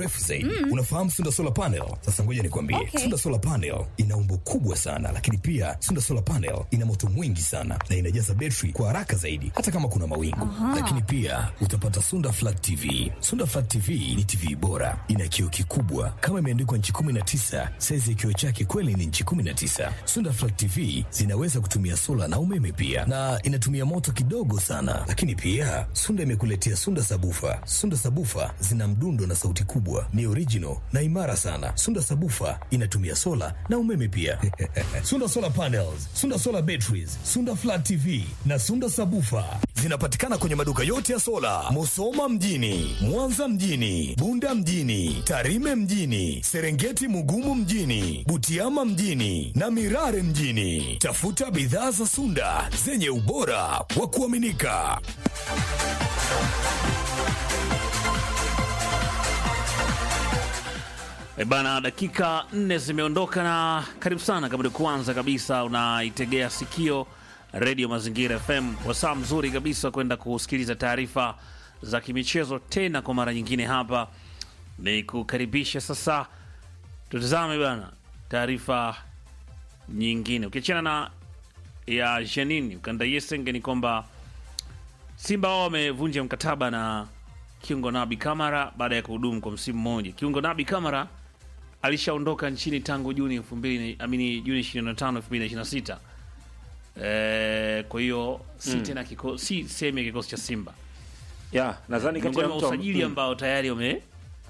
mrefu zaidi. Unafahamu Sunda Solar Panel? Sasa ngoja nikwambie. Okay. Sunda Solar Panel ina umbo kubwa sana, lakini pia Sunda Solar Panel ina moto mwingi sana na inajaza betri kwa haraka zaidi hata kama kuna mawingu. Lakini pia utapata Sunda Flat TV. Sunda Flat TV ni TV bora, ina kioo kikubwa kama imeandikwa nchi 19. Saizi ya kioo chake kweli ni nchi 19. Sunda Flat TV zinaweza kutumia sola na umeme pia, na inatumia moto kidogo sana. Lakini pia Sunda imekuletea Sunda Sabufa. Sunda Sabufa zina mdundo na sauti kubwa, ni original na imara sana. Sunda Sabufa inatumia sola na umeme pia. Sunda Solar Panels, Sunda Solar Batteries, Sunda Flat TV na Sunda Sabufa zinapatikana kwenye maduka yote ya sola, Musoma mjini, Mwanza mjini, Bunda mjini, Tarime mjini, Serengeti Mugumu mjini, Butiama mjini na Mirare mjini. Tafuta bidhaa za Sunda zenye ubora wa kuaminika. E bana, dakika nne zimeondoka na karibu sana. Kama ni kwanza kabisa unaitegea sikio redio Mazingira FM, wasaa mzuri kabisa kwenda kusikiliza taarifa za kimichezo tena kwa mara nyingine. Hapa ni kukaribisha sasa, tutazame bana taarifa nyingine, ukiachana na ya Janini Ukanda Yesenge, ni kwamba Simba wao wamevunja mkataba na kiungo Nabi Kamara baada ya kuhudumu kwa msimu mmoja. Kiungo Nabi Kamara alishaondoka nchini tangu Juni 2000 amini Juni 25 2026. Eh, kwa hiyo si tena kiko, si sehemu ya kikosi cha Simba. ya nadhani kati Miongoni ya mwa mtu usajili mm. ambao tayari wame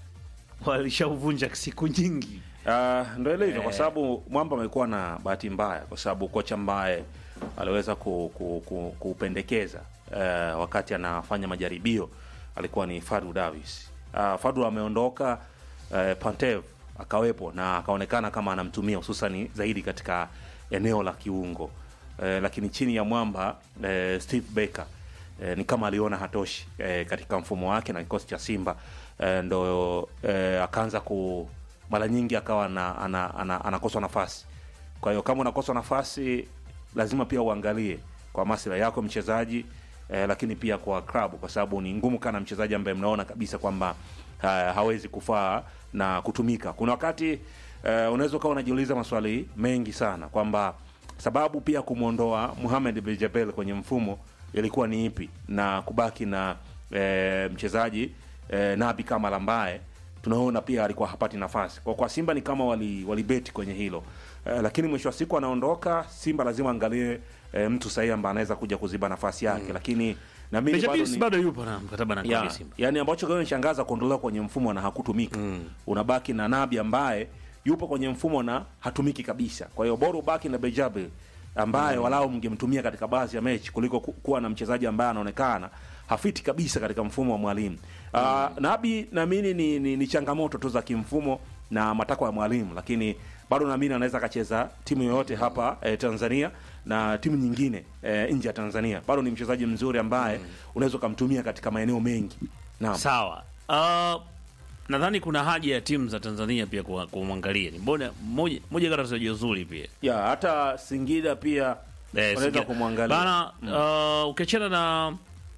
walishauvunja siku nyingi. Ah, ndo ile hivyo kwa sababu mwamba amekuwa na bahati mbaya kwa sababu kocha ambaye aliweza ku, ku, ku, kupendekeza eh, wakati anafanya majaribio alikuwa ni Fadu Davis. Uh, Fadu ameondoka eh, Pantev akawepo na akaonekana kama anamtumia hususani zaidi katika eneo la kiungo eh, lakini chini ya mwamba eh, Steve Baker eh, ni kama aliona hatoshi eh, katika mfumo wake na kikosi cha Simba eh, ndo eh, akaanza ku mara nyingi akawa ana, ana, ana, anakoswa nafasi. Kwa hiyo kama unakoswa nafasi, lazima pia uangalie kwa maslahi yako mchezaji eh, lakini pia kwa klabu, kwa sababu ni ngumu kana mchezaji ambaye mnaona kabisa kwamba ha, hawezi kufaa na kutumika. Kuna wakati eh, unaweza ukawa unajiuliza maswali mengi sana kwamba sababu pia kumwondoa Mohamed Bejabel kwenye mfumo ilikuwa ni ipi na kubaki na eh, mchezaji eh, Nabi Kamara ambaye tunaona pia alikuwa hapati nafasi kwa, kwa Simba ni kama wali walibeti kwenye hilo eh, lakini mwisho wa siku anaondoka. Simba lazima angalie eh, mtu sahihi ambaye anaweza kuja kuziba nafasi yake, lakini na mimi bado Benjamin ni bado yupo na mkataba na klabu ya ya, Simba. yani ambacho kinanishangaza kuondolewa kwenye mfumo na hakutumika unabaki na Nabi ambaye yupo kwenye mfumo na hatumiki kabisa. Kwa hiyo bora ubaki na Bejabe ambaye walau mngemtumia katika baadhi ya mechi kuliko ku- kuwa na mchezaji ambaye anaonekana hafiti kabisa katika mfumo wa mwalimu. Ah, Nabi naamini ni, ni, ni changamoto tu za kimfumo na matakwa ya mwalimu, lakini bado naamini anaweza akacheza timu yoyote hapa eh, Tanzania na timu nyingine eh, nje ya Tanzania. Bado ni mchezaji mzuri ambaye unaweza ukamtumia katika maeneo mengi. Naam. Sawa. Uh, nadhani kuna haja ya timu za Tanzania pia kuwa- kumwangalia. Ni mbona moja moja kati ya wachezaji wazuri pia. ya hata Singida pia Eh, wanaweza Singida. kumwangalia Bana, uh, ukiachana na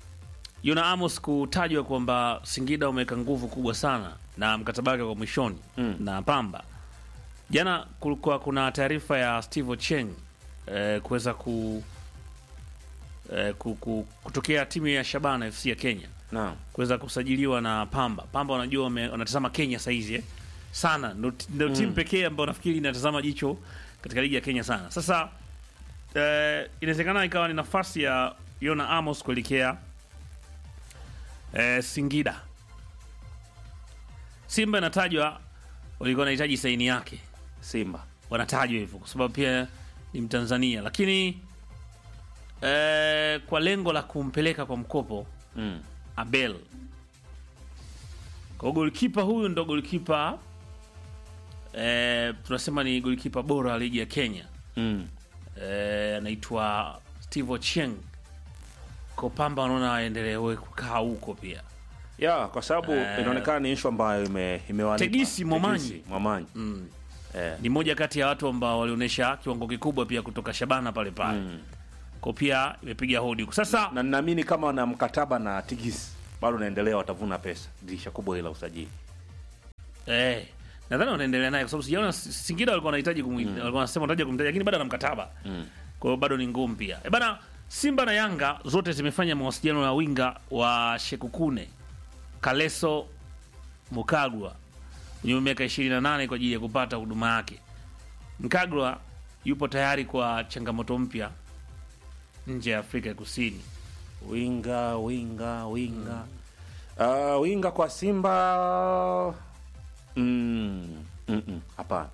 Yona Amos kutajwa kwamba Singida umeweka nguvu kubwa sana na mkataba wake kwa mwishoni Mm. na Pamba. Jana kulikuwa kuna taarifa ya Steve Ocheng eh, kuweza ku, eh, ku, ku, kutokea timu ya Shabana FC ya Kenya naam kuweza kusajiliwa na Pamba. Pamba wanajua wame- wanatazama Kenya saizi eh? sana, ndo ndo timu pekee ambayo nafikiri inatazama jicho katika ligi ya Kenya sana. Sasa eh, inawezekana ikawa ni nafasi ya Yona Amos kuelekea eh, Singida. Simba inatajwa walikuwa wanahitaji saini yake, Simba wanatajwa hivyo kwa sababu pia ni Mtanzania, lakini eh, kwa lengo la kumpeleka kwa mkopo mm. Abel. Kwa golikipa huyu ndo golikipa eh, tunasema ni golikipa bora wa ligi ya Kenya Mm. eh, anaitwa Steve Ochieng. Kwa Pamba wanaona aendelee kukaa huko pia. ya kwa sababu Eh. inaonekana ni ishu ambayo ime, imewalipa. Tegisi Momanyi. Tegisi Momanyi. Mm. Eh. Ni moja kati ya watu ambao walionyesha kiwango kikubwa pia kutoka Shabana pale pale. Mm. Kwa pia imepiga hodi huko. Sasa na ninaamini kama na mkataba na Tigis bado naendelea watavuna pesa dirisha kubwa hili la usajili Eh, nadhani wanaendelea naye kwa sababu sijaona Singida walikuwa wanahitaji kumwita, walikuwa wanasema wanahitaji kumtaja lakini bado ana mkataba. Kwa hiyo bado ni ngumu pia. E bana, Simba na Yanga zote zimefanya mawasiliano na winga wa Shekukune Kaleso Mukagwa mwenye miaka 28 kwa ajili ya kupata huduma yake. Mkagwa yupo tayari kwa changamoto mpya nje ya Afrika ya Kusini. winga winga winga uh, winga kwa Simba mm, mm, mm, hapana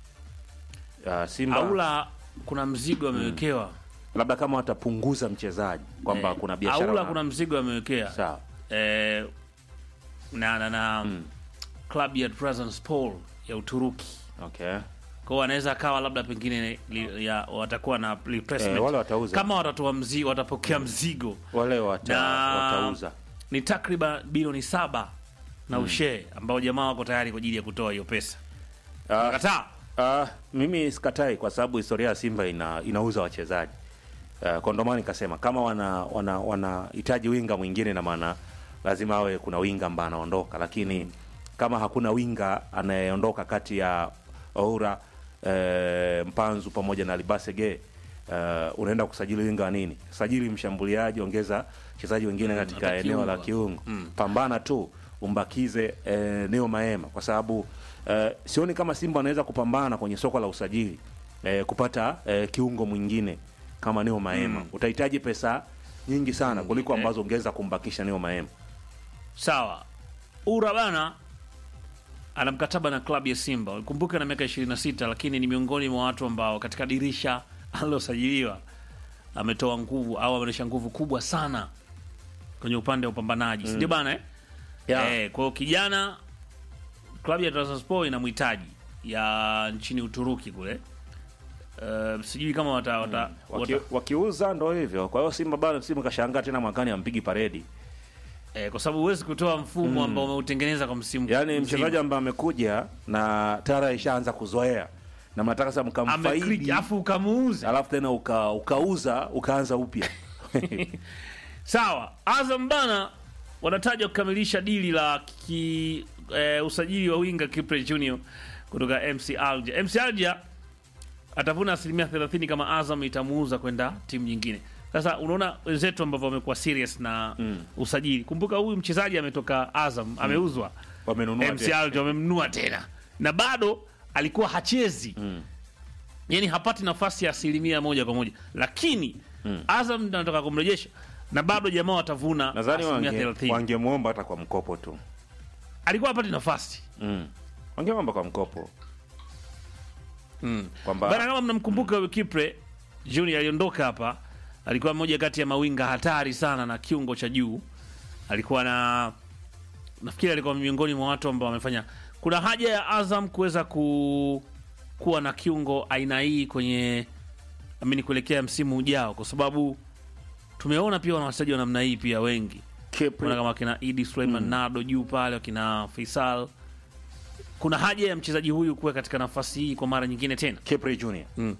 uh, Simba Aula kuna mzigo amewekewa. labda kama watapunguza mchezaji kwamba Eh, kuna biashara Aula na- kuna mzigo amewekea. sawa eh, na na, na klabu ya Trabzonspor ya Uturuki. okay Kwa hiyo anaweza akawa labda pengine li, ya, watakuwa na replacement. Eh, wale watauza. Kama watatoa mzigo, watapokea mzigo wale wata, na watauza ni takriban bilioni saba na ushee ambao jamaa wako tayari kwa ajili ya kutoa hiyo pesa. Ah, Kataa. Ah, mimi sikatai kwa sababu historia ya Simba ina, inauza wachezaji uh, kwa ndo maana nikasema kama wana wana wanahitaji winga mwingine, na maana lazima awe kuna winga ambaye anaondoka, lakini kama hakuna winga anayeondoka kati ya Oura eh, Mpanzu pamoja na Libasege uh, unaenda kusajili winga wa nini? Sajili mshambuliaji, ongeza wachezaji wengine katika hata eneo la kiungo. kiungo pambana tu umbakize eh, Neo Maema kwa sababu eh, sioni kama Simba anaweza kupambana kwenye soko la usajili eh, kupata eh, kiungo mwingine kama Neo Maema utahitaji pesa nyingi sana kuliko ambazo ungeweza kumbakisha Neo Maema. Sawa. Ura bana ana mkataba na klabu ya Simba. Ukumbuke na miaka 26 lakini ni miongoni mwa watu ambao katika dirisha alilosajiliwa ametoa nguvu au ameonyesha nguvu kubwa sana kwenye upande wa upambanaji. Si ndio bana eh? Yeah. Eh, kwa hiyo kijana klabu ya Trabzonspor inamhitaji ya nchini Uturuki kule. Uh, sijui kama wata, wata, Waki, wata wakiuza ndo hivyo. Kwa hiyo Simba bado Simba kashangaa tena mwakani ampigi paredi. eh, kwa sababu huwezi kutoa mfumo ambao umeutengeneza kwa msimu Yaani mzima. mchezaji ambaye amekuja na tara ishaanza kuzoea na mnataka sasa Ameclick, mkamfaidi afu ukamuuza alafu tena uka, ukauza ukaanza upya. Sawa, Azam bana wanataja kukamilisha dili la ki, eh, usajili wa winga Kipre Junior kutoka MC Alger. MC Alger atavuna asilimia 30 kama Azam itamuuza kwenda timu nyingine. Sasa unaona wenzetu ambavyo wamekuwa serious na usajili. Kumbuka huyu mchezaji ametoka Azam, ameuzwa Wamenunua MC tena. Alger wamemnunua tena na bado alikuwa hachezi yani hapati nafasi ya asilimia moja kwa moja, lakini Azam ndio anataka kumrejesha na bado jamaa watavuna Nadhani asilimia wange, 30. wangemwomba hata kwa mkopo tu. Alikuwa hapati nafasi Mm. Wangemwomba kwa mkopo. mm. Kwamba Bana, kama mnamkumbuka huyu Kipre Junior aliondoka hapa, alikuwa mmoja kati ya mawinga hatari sana na kiungo cha juu. Alikuwa na nafikiri alikuwa miongoni mwa watu ambao wamefanya. Kuna haja ya Azam kuweza ku kuwa na kiungo aina hii kwenye amini kuelekea msimu ujao, kwa sababu tumeona pia wana wachezaji wa namna hii pia wengi Kipre- kuna kama kina Idi Suleiman Nado juu pale, wakina Faisal. Kuna haja ya mchezaji huyu kuwa katika nafasi hii kwa mara nyingine tena. Kipre Junior. Mm.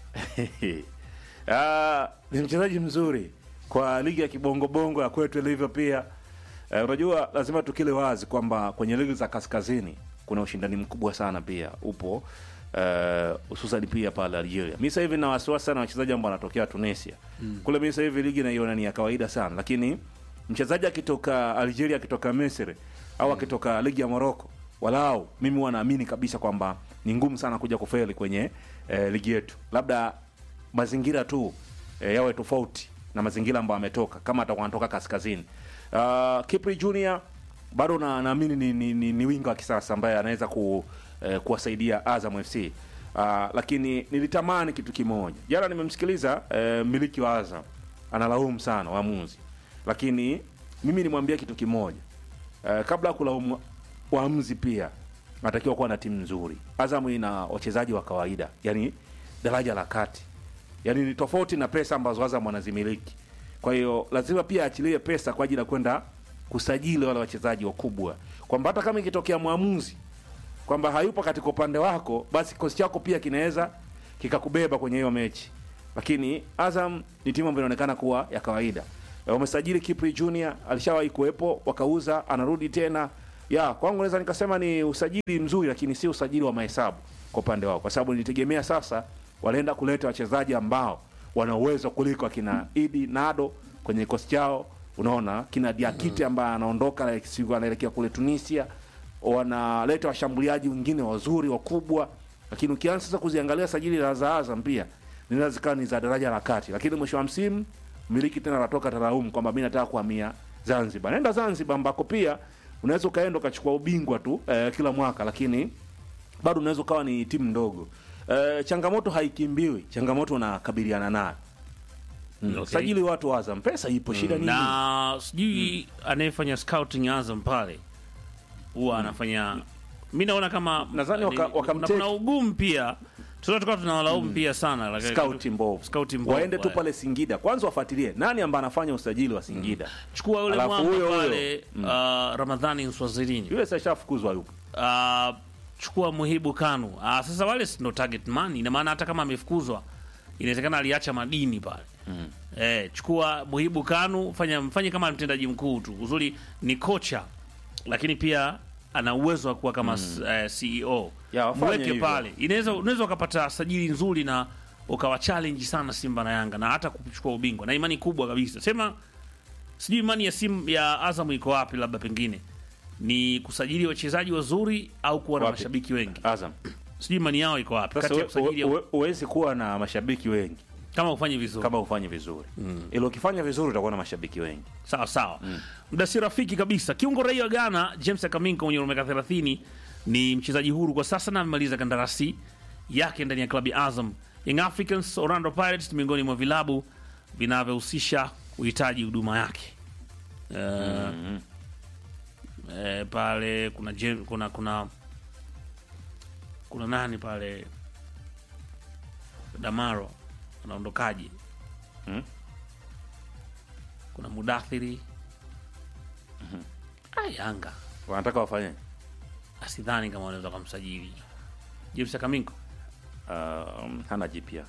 Ah, ni mchezaji mzuri kwa ligi ya kibongobongo ya kwetu ilivyo pia. Eh, unajua lazima tukile wazi kwamba kwenye ligi za kaskazini kuna ushindani mkubwa sana pia upo eh, hususan pia pale Algeria. Mimi sasa hivi na wasiwasi sana wachezaji ambao wanatokea Tunisia. Kule mimi sasa hivi ligi naiona ni ya kawaida sana, lakini mchezaji akitoka Algeria akitoka Misri au akitoka ligi ya Morocco walau mimi huwa naamini kabisa kwamba ni ngumu sana kuja kufeli kwenye eh, ligi yetu. Labda mazingira tu eh, yawe tofauti na mazingira ambayo ametoka kama atakuwa anatoka kaskazini. Uh, Kipri Junior bado na naamini ni, ni, ni, ni winga wa kisasa ambaye anaweza ku, eh, kuwasaidia Azam FC. Uh, lakini nilitamani kitu kimoja. Jana nimemsikiliza eh, mmiliki wa Azam analaumu sana waamuzi, lakini mimi nimwambia kitu kimoja eh, kabla ya kulaumu waamuzi pia anatakiwa kuwa na timu nzuri. Azam ina wachezaji wa kawaida, yani daraja la kati, yani ni tofauti na pesa ambazo Azam wanazimiliki. Kwa hiyo lazima pia aachilie pesa kwa ajili ya kwenda kusajili wale wachezaji wakubwa, kwamba hata kama ikitokea mwamuzi kwamba hayupo katika upande wako, basi kikosi chako pia kinaweza kikakubeba kwenye hiyo mechi. Lakini Azam ni timu ambayo inaonekana kuwa ya kawaida. Eh, Wamesajili Kipri Junior, alishawahi kuwepo, wakauza, anarudi tena. ya kwangu naweza nikasema ni usajili mzuri, lakini si usajili wa mahesabu kwa upande wao, kwa sababu nilitegemea sasa wanaenda kuleta wachezaji ambao wana uwezo kuliko akina Idi Nado kwenye kikosi chao. Unaona kina Diakite ambaye anaondoka na siku anaelekea kule Tunisia, wanaleta washambuliaji wengine wazuri wakubwa, lakini ukianza sasa kuziangalia sajili za za Azam pia zinaweza zikawa ni za daraja la kati, lakini mwisho wa msimu mmiliki tena anatoka taraumu kwamba mimi nataka kuhamia Zanzibar. Nenda Zanzibar ambako pia unaweza ukaenda ukachukua ubingwa tu eh, kila mwaka, lakini bado unaweza ukawa ni timu ndogo. Eh, changamoto haikimbiwi, changamoto unakabiliana nayo. Mm. Okay. Sajili watu wa Azam, pesa ipo, shida nini? na sijui anayefanya scouting Azam pale huwa anafanya mi naona kama Nadhani waka- ni- wakamtake- kuna- kuna ugumu pia tunaweza tukawa tunawalaumu pia sana lakini- Scout mbovu. Scout mbovu, Waende tu eh. pale Singida kwanza, wafuatilie nani ambaye anafanya usajili wa Singida. chukua yule Alafu mwamba huyo huyo. pale uh, Ramadhani Nswazirini Yule sasa shafukuzwa yupo. uh, chukua Muhibu Kanu uh, sasa wale si ndo target man ina maana hata kama amefukuzwa inawezekana aliacha madini pale mm. eh, chukua Muhibu Kanu fanya mfanye kama mtendaji mkuu tu uzuri ni kocha lakini pia ana uwezo wa kuwa kama mm. uh, CEO Ya, wafanye mweke hivyo. pale inaweza unaweza ukapata sajili nzuri na ukawa challenge sana Simba na Yanga na hata kuchukua ubingwa na imani kubwa kabisa sema sijui imani ya simu ya Azam iko wapi, labda pengine ni kusajili wachezaji wazuri au kuwa na Wapi? mashabiki wengi. Azam. Sijui imani yao iko wapi Sasa kati ya we- kusajili we- we- huwezi kuwa na mashabiki wengi kama ufanye vizuri. kama ufanye vizuri. Ila ukifanya vizuri utakuwa na mashabiki wengi. Sawa sawa, muda si rafiki kabisa. Kiungo raia wa Ghana James Akaminko mwenye umri wa miaka 30 ni mchezaji huru kwa sasa na amemaliza kandarasi yake ndani ya klabu ya Azam. Young Africans, Orlando Pirates ni miongoni mwa vilabu vinavyohusisha kuhitaji huduma yake. Eh, eh, pale kuna, Jem- kuna kuna kuna nani pale Damaro anaondokaje? Hmm? Kuna Mudathiri ah, Yanga Wanataka wafanye asidhani kama wanaweza kumsajili James Akaminko. um, hana jipya.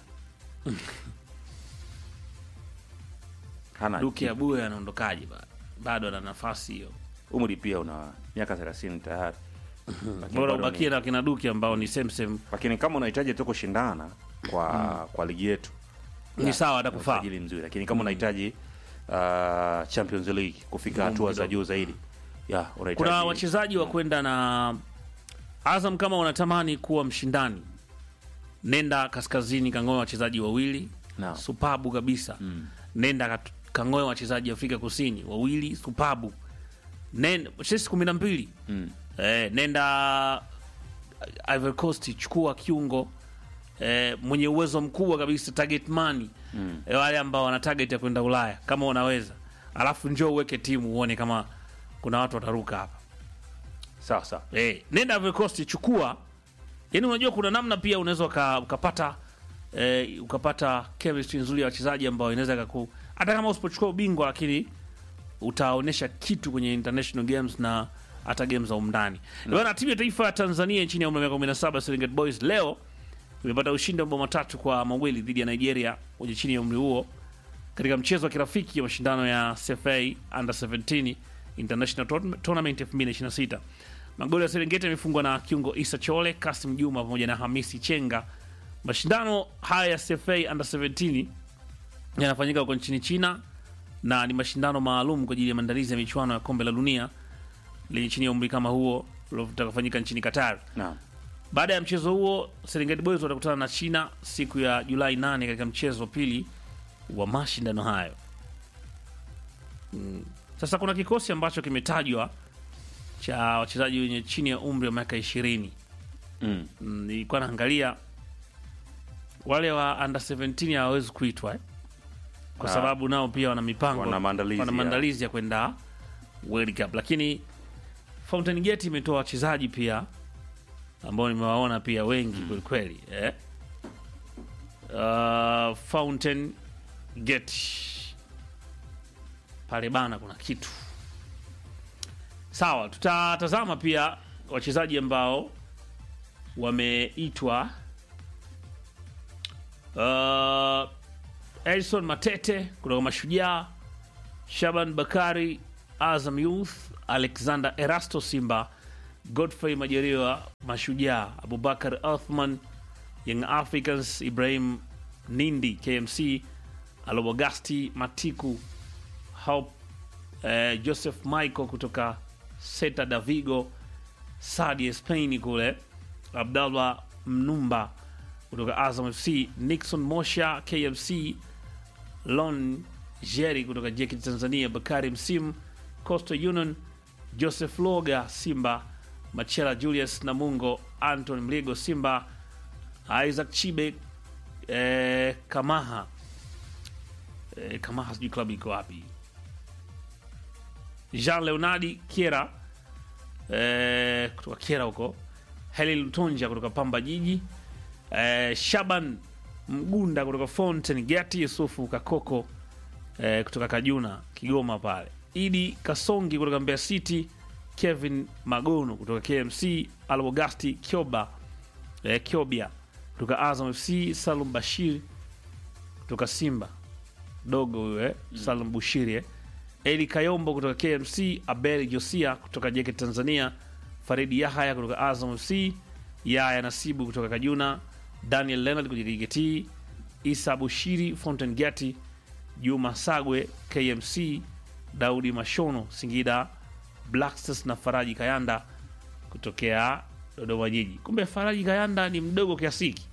hana Duke jipya. Abuya anaondokaje? ba- Bado ana nafasi hiyo, Umri pia una miaka 30 tayari. Lakini bora bado ubakie ni- na kina Duke ambao ni same same, Lakini kama unahitaji tu kushindana kwa kwa ligi yetu ni sawa atakufaa. usajili mzuri, lakini kama unahitaji uh, Champions League kufika hatua za juu zaidi, ya unahitaji Kuna wachezaji wa kwenda na Azam. Kama unatamani kuwa mshindani, nenda kaskazini, kangoe wachezaji wawili Naam. supabu kabisa. Nenda kat- kangoe wachezaji Afrika Kusini wawili supabu. Nenda sisi kumi na mbili Mm. eh, nenda Ivory Coast, chukua kiungo eh, mwenye uwezo mkubwa kabisa, target money mm. eh, wale ambao wana target ya kwenda Ulaya kama unaweza, alafu njoo uweke timu uone kama kuna watu wataruka hapa. sawa sawa. Eh, nenda Ivory Coast chukua. Yaani unajua kuna namna pia unaweza uka- ukapata eh, ukapata chemistry nzuri ya wachezaji ambao inaweza kaku hata kama usipochukua ubingwa lakini utaonesha kitu kwenye international games na hata games za umndani. No. Bwana timu ya taifa ya Tanzania chini ya umri wa miaka 17 Serengeti Boys leo imepata ushindi wa mabao matatu kwa mawili dhidi ya Nigeria wenye chini ya umri huo katika mchezo wa kirafiki ya mashindano ya CFA Under 17 International Tourna- Tournament 2026. Magoli ya Serengeti yamefungwa na kiungo Isa Chole, Kasim Juma pamoja na Hamisi Chenga. Mashindano haya ya CFA Under 17 yanafanyika huko nchini China na ni mashindano maalum kwa ajili ya maandalizi ya michuano ya kombe la dunia lenye chini ya umri kama huo litakafanyika nchini Qatar. Naam. Baada ya mchezo huo, Serengeti Boys watakutana na China siku ya Julai 8 katika mchezo wa pili wa mashindano hayo. Mm. Sasa kuna kikosi ambacho kimetajwa cha wachezaji wenye chini ya umri wa miaka 20. Mm. Mm, Nilikuwa naangalia wale wa under 17 hawawezi kuitwa eh? kwa Ah. sababu nao pia wana mipango, Wana maandalizi wana ya- maandalizi ya kwenda World Cup, lakini Fountain Gate imetoa wachezaji pia ambao nimewaona pia wengi kweli kweli eh? uh, Fountain Gate pale bana, kuna kitu sawa. Tutatazama pia wachezaji ambao wameitwa uh, Elson Matete kutoka Mashujaa, Shaban Bakari Azam Youth, Alexander Erasto Simba, Godfrey Majaliwa Mashujaa, Abubakar Othman Young Africans, Ibrahim Nindi KMC, Alobogasti Matiku, Hope eh, Joseph Michael kutoka Seta Davigo, Sadi Spain kule, Abdallah Mnumba kutoka Azam FC, Nixon Mosha KMC, Lon Jerry kutoka JKT Tanzania, Bakari Msimu Coastal Union, Joseph Loga Simba, Machela Julius Namungo, Anton Mligo Simba, Isaac Chibe eh, Kamaha eh, Kamaha sijui klabu iko wapi, Jean Leonardi Kiera eh, kutoka Kiera huko, Heli Lutonja kutoka Pamba Jiji eh, Shaban Mgunda kutoka Fountain Gati, Yusufu Kakoko eh, kutoka Kajuna Kigoma pale, Idi Kasongi kutoka Mbeya City, Kevin Magono kutoka KMC, Albogasti Kyoba eh, Kyobia kutoka Azam FC, Salum Bashir kutoka Simba dogo huyo eh, Salum Bushiri eh. Eli Kayombo kutoka KMC, Abel Josia kutoka JKT Tanzania, Faridi Yahaya kutoka Azam FC, Yaya Nasibu kutoka Kajuna, Daniel Leonard kutoka JKT, Isa Bushiri Fountain Gati, Juma Sagwe KMC, Daudi Mashono Singida, Blackstars na Faraji Kayanda kutokea Dodoma Jiji. Kumbe Faraji Kayanda ni mdogo kiasi hiki.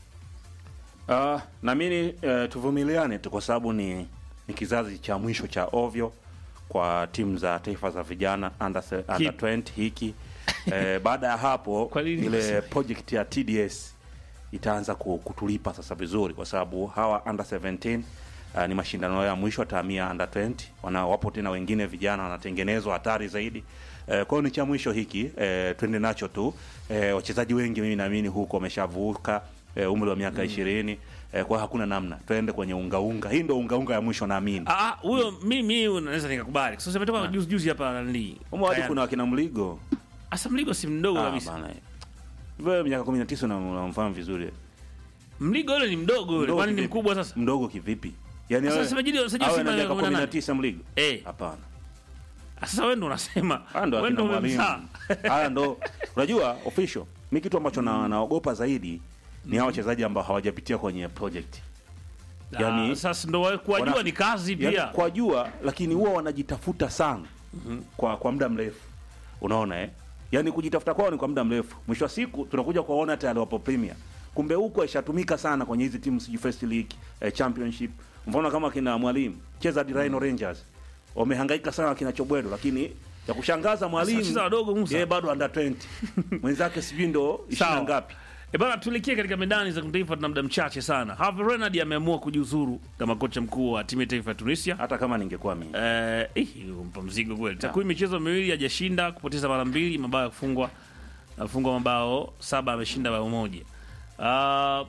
Uh, naamini uh, tuvumiliane tu kwa sababu ni, ni kizazi cha mwisho cha ovyo kwa timu za taifa za vijana under, se- under 20 hiki eh, baada ya hapo Kwa nini ile unasema? project ya TDS itaanza ku- kutulipa sasa vizuri kwa sababu hawa under 17 uh, ni mashindano yao ya mwisho atahamia under 20 wana wapo tena wengine vijana wanatengenezwa hatari zaidi eh, kwa hiyo ni cha mwisho hiki eh, twende nacho tu eh, wachezaji wengi mimi naamini huko wameshavuka eh, umri wa miaka ishirini eh, kwa hiyo hakuna namna twende kwenye ungaunga hii ndo ungaunga ya mwisho naamini Ah, ah, huyo mimi huyo naweza nikakubali. Sasa umetoka juzi juzi hapa nani? umo hadi Kayanda. kuna wakina mligo Asa Mligo si mdogo Ah, kabisa. bana wewe miaka 19 una- unamfahamu vizuri Mligo yule ni mdogo yule. Mdogo Kwani ni kivipi? mkubwa sasa? mdogo kivipi yani Sasa wewe- sajili- sajili awe Simba na miaka miaka 18. 19 mligo Eh. hapana Ah, Sasa wewe ndo unasema. haya ndo Wewe akina ndo mwalimu umemzaa. haya ndo unajua official mi kitu ambacho na, naogopa zaidi ni hao wachezaji ambao hawajapitia kwenye project Yani- Ah, sasa ndo wa- kuwajua Wana- ni kazi yani, pia. kwa jua lakini huwa wanajitafuta sana kwa kwa muda mrefu unaona eh yani kujitafuta kwao ni kwa muda mrefu mwisho wa siku tunakuja kuwaona tayari wapo premier kumbe huko ishatumika sana kwenye hizi timu sijui first league eh, championship mfano kama kina mwalimu cheza hadi Rhino Rangers wamehangaika sana kina Chobwedo lakini ya kushangaza mwalimu wacheza wadogo, Musa. yeye bado under 20 mwenzake sijui ndo 20 Sawa. ngapi E bana, tuelekee katika medani za kimataifa, tuna muda mchache sana. Herve Renard ameamua kujiuzuru kama kocha mkuu wa timu ya taifa ya Tunisia. hata kama ningekuwa mimi Eh, ih, mpa mzigo kweli. Takwimu michezo miwili hajashinda, kupoteza mara mbili, mabao ya kufungwa afungwa mabao saba, ameshinda bao moja. Ah,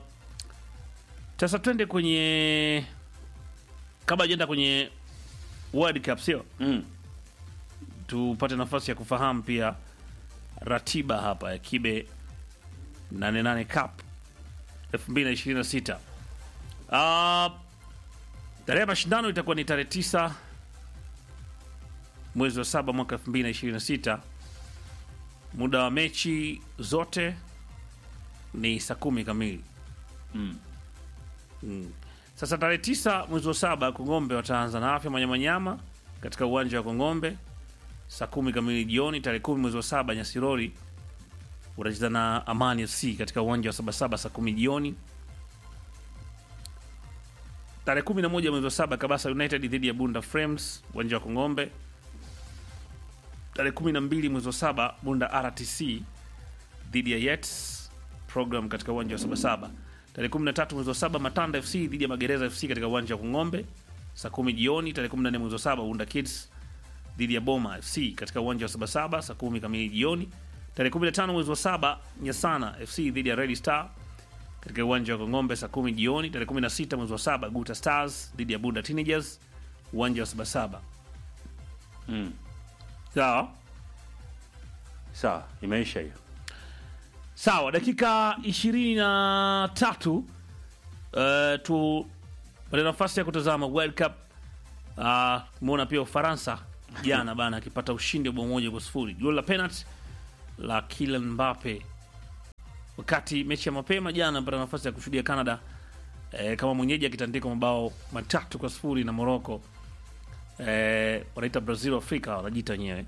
Sasa twende kwenye kabla ajenda kwenye World Cup, sio mm. tupate nafasi ya kufahamu pia ratiba hapa ya Kibe 88 Cup 2026. Ah, tarehe ya mashindano itakuwa ni tarehe 9 mwezi wa saba mwaka 2026. Muda wa mechi zote ni saa kumi kamili. Mm. Mm. Sasa tarehe tisa mwezi wa saba Kongombe wataanza na afya Manyamanyama katika uwanja wa Kongombe saa kumi kamili jioni. Tarehe kumi mwezi wa saba Nyasirori utacheza na Amani FC katika uwanja wa Sabasaba saa kumi jioni. Tarehe kumi na moja mwezi wa saba Kabasa United dhidi ya Bunda Frames uwanja wa Kongombe. Tarehe kumi na mbili mwezi wa saba Bunda RTC dhidi ya Yets program katika uwanja wa Sabasaba. Tarehe 13 mwezi wa saba Matanda FC dhidi ya Magereza FC katika uwanja wa Kung'ombe saa kumi jioni. Tarehe 14 mwezi wa saba Unda Kids dhidi ya Boma FC katika uwanja wa Sabasaba saa kumi kamili jioni. Tarehe 15 mwezi wa saba Nyasana FC dhidi ya Red Star katika uwanja wa Kongombe saa kumi jioni. Tarehe 16 mwezi wa saba Guta Stars dhidi ya Bunda Teenagers uwanja wa Sabasaba. Mm. Sawa sawa imeisha hiyo sawa, dakika ishirini na tatu uh, tu pata nafasi ya kutazama World Cup. Uh, Tumeona pia Ufaransa jana bana akipata ushindi wa bao moja kwa sifuri. Goli la penalty la Kylian Mbappe wakati mechi ya mapema jana apata nafasi ya kushuhudia Canada eh, kama mwenyeji akitandika mabao matatu kwa sifuri na Morocco. Eh, wanaita Brazil Afrika wanajiita wenyewe.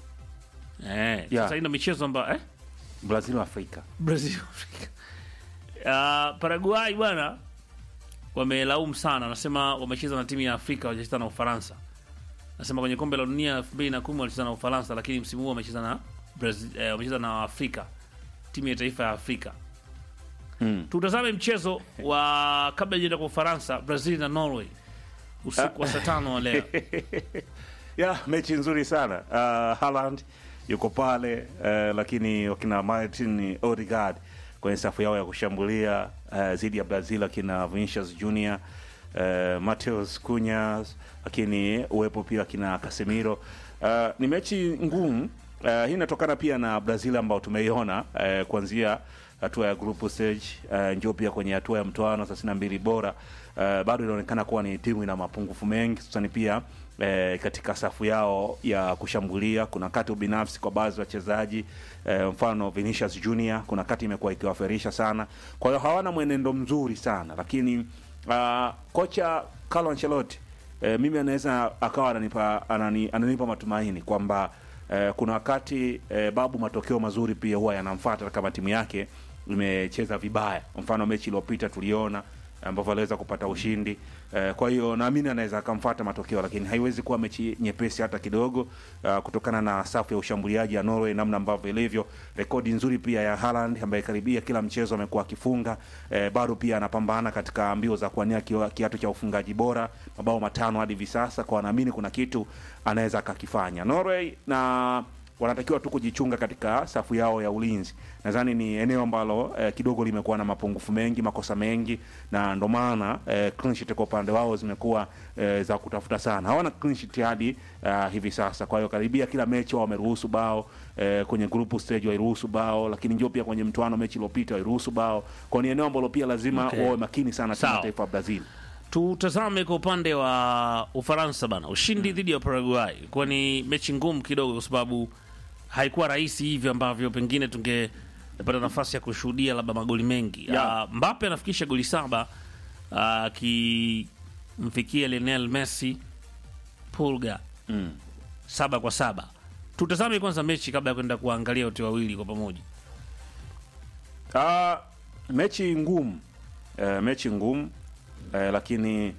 Eh, Yeah. sasa hii ndio michezo ambayo eh? Brazil wa Afrika. Brazil Afrika. Uh, Paraguay bwana wamelaumu sana, wanasema wamecheza na timu ya Afrika, wajacheza na Ufaransa. Nasema kwenye kombe la dunia elfu mbili na kumi walicheza na Ufaransa, lakini msimu huu wamecheza na Brazil, eh, wamecheza na Afrika, timu ya taifa ya Afrika. Mm. Tutazame mchezo wa kabla ya kwa Ufaransa, Brazil na Norway usiku wa saa tano wa leo. ya mechi nzuri sana uh, Haaland yuko pale uh, lakini wakina Martin Odegaard kwenye safu yao ya kushambulia uh, dhidi ya Brazil akina Vinicius Junior uh, Mateus Cunha lakini uwepo pia akina Casemiro uh, ni mechi ngumu uh, hii inatokana pia na Brazil ambao tumeiona uh, kuanzia hatua ya group stage uh, njoo pia kwenye hatua ya mtoano thelathini na mbili bora uh, bado inaonekana kuwa ni timu ina mapungufu mengi hususani pia eh, katika safu yao ya kushambulia kuna kati ubinafsi kwa baadhi ya wachezaji eh, mfano Vinicius Junior kuna kati imekuwa ikiwaferisha sana kwa hiyo hawana mwenendo mzuri sana lakini uh, kocha Carlo Ancelotti eh, mimi anaweza akawa ananipa, anani, ananipa matumaini kwamba eh, kuna wakati eh, babu matokeo mazuri pia huwa yanamfuata kama timu yake imecheza vibaya mfano mechi iliyopita tuliona ambavyo aliweza kupata ushindi eh, kwa hiyo naamini anaweza akamfuata matokeo lakini haiwezi kuwa mechi nyepesi hata kidogo uh, kutokana na safu ya ushambuliaji ya Norway namna ambavyo ilivyo rekodi nzuri pia ya Haaland ambaye karibia kila mchezo amekuwa akifunga eh, bado pia anapambana katika mbio za kuania kiwa- kiatu cha ufungaji bora mabao matano hadi hivi sasa kwa naamini kuna kitu anaweza akakifanya Norway na wanatakiwa tu kujichunga katika safu yao ya ulinzi. Nadhani ni eneo ambalo eh, kidogo limekuwa na mapungufu mengi, makosa mengi, na ndo maana eh, clean sheet kwa upande wao zimekuwa eh, za kutafuta sana. Hawana clean sheet hadi uh, hivi sasa. Kwa hiyo karibia kila mechi wao wameruhusu bao eh, kwenye group stage wairuhusu bao, lakini njoo pia kwenye mtoano mechi iliyopita wairuhusu bao. Kwa hiyo ni eneo ambalo pia lazima Okay. wawe makini sana timu ya Sawa. taifa ya Brazil. Tutazame kwa upande wa Ufaransa bana, ushindi dhidi ya Paraguay kuwa ni mechi ngumu kidogo, kwa sababu haikuwa rahisi hivyo ambavyo pengine tungepata nafasi ya kushuhudia labda magoli mengi. Yeah. Uh, Mbappe anafikisha goli saba akimfikia Lionel Messi Pulga Mm. saba kwa saba. Tutazame kwanza mechi kabla ya kwenda kuangalia wote wawili kwa pamoja. Ah, mechi ngumu eh, mechi ngumu eh, lakini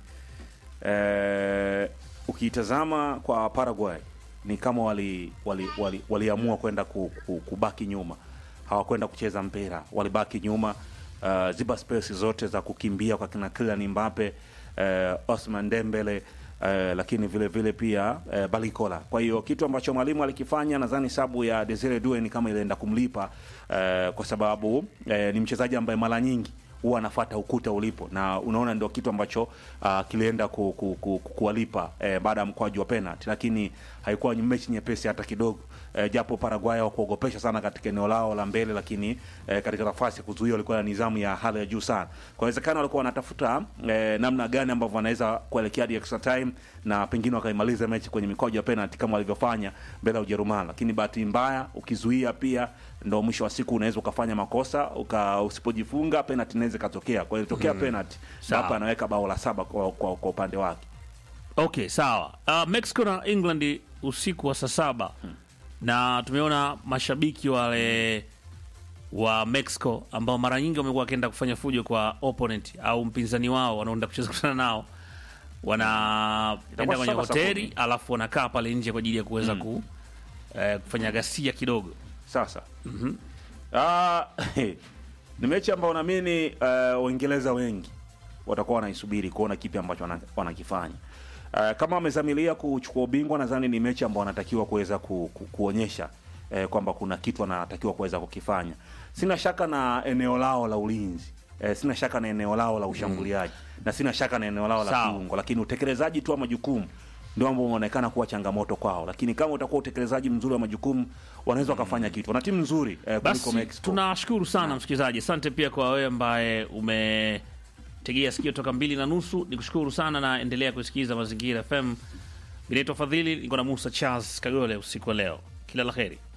eh, ukiitazama kwa Paraguay ni kama wali waliamua wali, waliamua kwenda ku, ku, kubaki nyuma, hawakwenda kucheza mpira, walibaki nyuma uh, ziba space zote za kukimbia kwa kina Kylian Mbappe eh, Osman Dembele eh, lakini vile vile pia eh, Balikola. Kwa hiyo kitu ambacho mwalimu alikifanya, nadhani sabu ya Desire Due ni kama ilienda kumlipa eh, kwa sababu eh, ni mchezaji ambaye mara nyingi huwa anafuata ukuta ulipo, na unaona ndio kitu ambacho uh, kilienda ku, ku, ku, ku, kuwalipa eh, baada ya mkwaju wa penalty, lakini haikuwa ni mechi nyepesi hata kidogo eh, japo Paraguay hawakuogopesha sana katika eneo lao la mbele, lakini eh, katika nafasi ya kuzuia walikuwa na nidhamu ya hali ya juu sana. Kwa inawezekana walikuwa wanatafuta eh, namna gani ambavyo wanaweza kuelekea hadi extra time na pengine wakaimaliza mechi kwenye mikwaju ya penalty kama walivyofanya mbele ya Ujerumani, lakini bahati mbaya ukizuia pia ndo mwisho wa siku unaweza ukafanya makosa uka, usipojifunga penalty inaweza ikatokea. Kwa hiyo ilitokea penalty, Sawa. Mbappe anaweka bao la saba kwa, kwa, kwa upande wake. Okay, sawa. Uh, Mexico na England usiku wa saa saba na tumeona mashabiki wale wa Mexico ambao mara nyingi wamekuwa wakienda kufanya fujo kwa opponent au mpinzani wao wanaoenda kucheza kutana nao, wanaenda Itakuwa kwenye saba hoteli safari. alafu wanakaa pale nje kwa ajili ya kuweza ku, eh, kufanya ghasia kidogo. Sasa Ah, ni mechi ambayo naamini uh, Waingereza wengi watakuwa wanaisubiri kuona kipi ambacho wana- wanakifanya. Uh, kama wamezamilia kuchukua ubingwa, nadhani ni mechi ambayo wanatakiwa kuweza ku, ku, kuonyesha eh, kwamba kuna kitu wanatakiwa kuweza kukifanya. Sina shaka na eneo lao la ulinzi eh, sina shaka na eneo lao la ushambuliaji na sina shaka na eneo lao la Sawa. kiungo, lakini utekelezaji tu wa majukumu ndio ambao unaonekana kuwa changamoto kwao, lakini kama utakuwa utekelezaji mzuri wa majukumu wanaweza wakafanya kitu. Wana timu nzuri eh, kuliko Basi Mexico. tunashukuru sana msikilizaji, asante pia kwa wewe ambaye umetegea sikio toka mbili na nusu. Ni kushukuru sana na endelea kusikiliza Mazingira FM Binaitwa Fadhili, niko na Musa Charles Kagole usiku wa leo. Kila la heri.